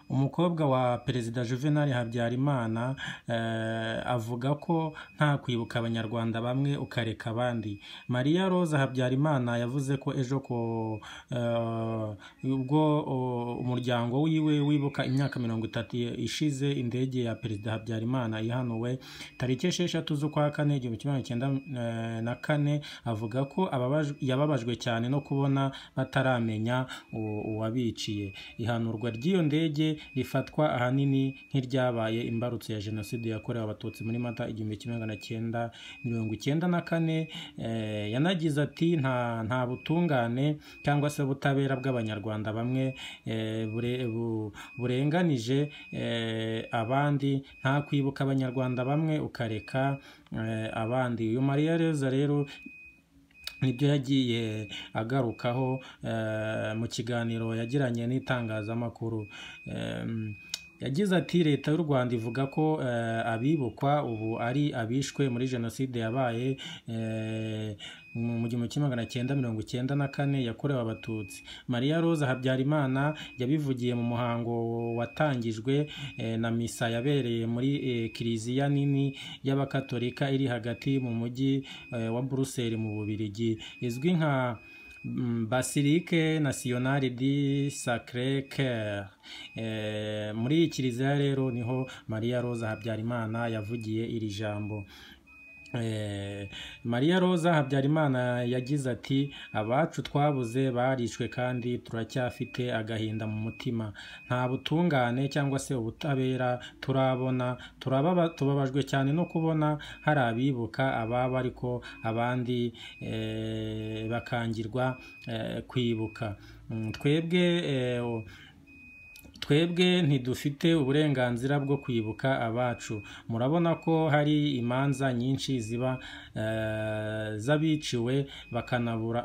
Umukobwa wa Perezida Juvenal Habyarimana avuga ko nta kwibuka Abanyarwanda bamwe ukareka abandi. Maria Rose Habyarimana yavuze ko ejo ubwo umuryango wiwe wibuka imyaka mirongo itatu ishize indege ya Perezida Habyarimana ihanuwe tariki esheshatu z'ukwa kane igihumbi kimwe magana cyenda na kane, avuga ko yababajwe cyane no kubona bataramenya uwabiciye. Ihanurwa ry'iyo ndege rifatwa ahanini nk'iryabaye imbarutso ya Jenoside yakorewe Abatutsi muri Mata igihumbi kimwe magana cyenda mirongo icyenda na kane, yanagize ati “Nta butungane cyangwa se ubutabera bw'Abanyarwanda bamwe burenganije abandi, nta kwibuka Abanyarwanda bamwe ukareka abandi.” Uyu Maria Rose rero nibyo yagiye agarukaho mu kiganiro yagiranye n'itangazamakuru. Yagize ati “Leta y'u Rwanda ivuga ko abibukwa ubu ari abishwe muri Jenoside yabaye mu gihumbi kimwe magana cyenda mirongo icyenda na kane yakorewe Abatutsi. Maria Rose Habyarimana yabivugiye mu muhango watangijwe na misa yabereye muri kiliziya nini y'Abakatolika iri hagati mu mujyi wa Buruseli mu Bubiligi izwi nka Basilique Nationale du Sacre Coeur. Muri iyi kiliziya rero niho Maria Rose Habyarimana yavugiye iri jambo. Maria Rose Habyarimana yagize ati “Abacu twabuze barishwe kandi turacyafite agahinda mu mutima. Nta butungane cyangwa se ubutabera turabona, tubabajwe cyane no kubona hari abibuka ababo ariko abandi bakangirwa kwibuka. Twebwe twebwe ntidufite uburenganzira bwo kwibuka abacu. Murabona ko hari imanza nyinshi ziba z'abiciwe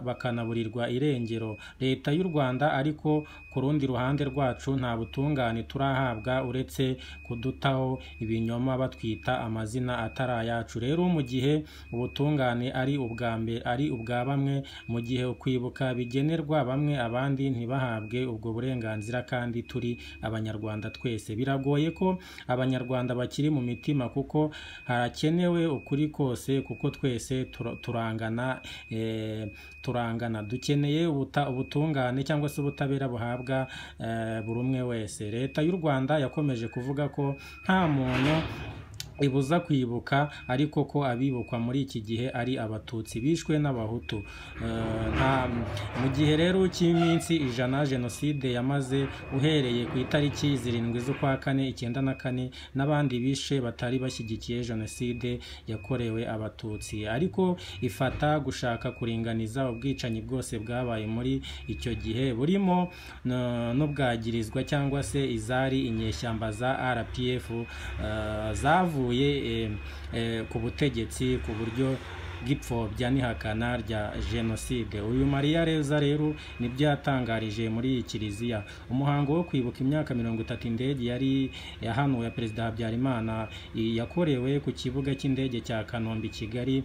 bakanaburirwa irengero. Leta y'u Rwanda ariko ku rundi ruhande rwacu nta butungane turahabwa uretse kudutaho ibinyoma batwita amazina atari ayacu. Rero mu gihe ubutungane ari ubwa bamwe, mu gihe kwibuka bigenerwa bamwe abandi ntibahabwe ubwo burenganzira kandi turi Abanyarwanda twese. Biragoye ko Abanyarwanda bakiri mu mitima kuko harakenewe ukuri kose kuko twese turangana turangana. Dukeneye ubutungane cyangwa se ubutabera buhabwa buri umwe wese. Leta y'u Rwanda yakomeje kuvuga ko nta muntu ibuza kwibuka ariko ko abibukwa muri iki gihe ari abatutsi bishwe n'abahutu. Mu gihe rero cy'iminsi ijana Jenoside yamaze uhereye ku itariki zirindwi z'ukwa kane icyenda na kane n'abandi bishe batari bashyigikiye Jenoside yakorewe Abatutsi. Ariko ifata gushaka kuringaniza ubwicanyi bwose bwabaye muri icyo gihe burimo n'ubwagirizwa cyangwa se izari inyeshyamba za RPF zavuye ku butegetsi ku buryo bw'ipfobya n'ihakana rya Jenoside. Uyu Maria Reza rero nibyo yatangarije muri iyi kiliziya. Umuhango wo kwibuka imyaka mirongo itatu indege yari yahanuwe ya Perezida Habyarimana yakorewe ku kibuga cy'indege cya Kanombe i Kigali,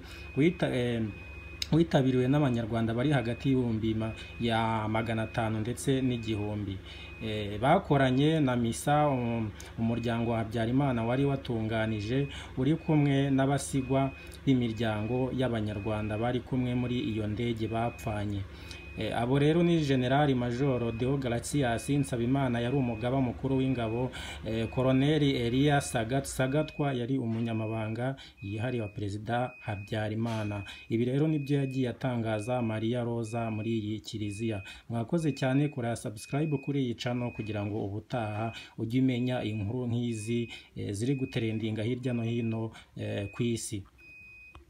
witabiriwe n'Abanyarwanda bari hagati y'ibihumbi ya magana atanu ndetse n'igihumbi. Bakoranye na misa umuryango wa Habyarimana wari watunganije uri kumwe n'abasigwa b'imiryango y'Abanyarwanda bari kumwe muri iyo ndege bapfanye. Abo rero ni Generali Majoro Deo Garatias Nsabimana yari umugaba mukuru w'ingabo, Koloneli Eliya Sagatwa yari umunyamabanga yihariye wa Perezida Habyarimana. Ibi rero nibyo yagiye atangaza Maria Roza muri iyi kiliziya. Mwakoze cyane kureba subscribe kuri iyi channel kugira ngo ubutaha ujye umenya inkuru nk'izi ziri guterendinga hirya no hino ku isi.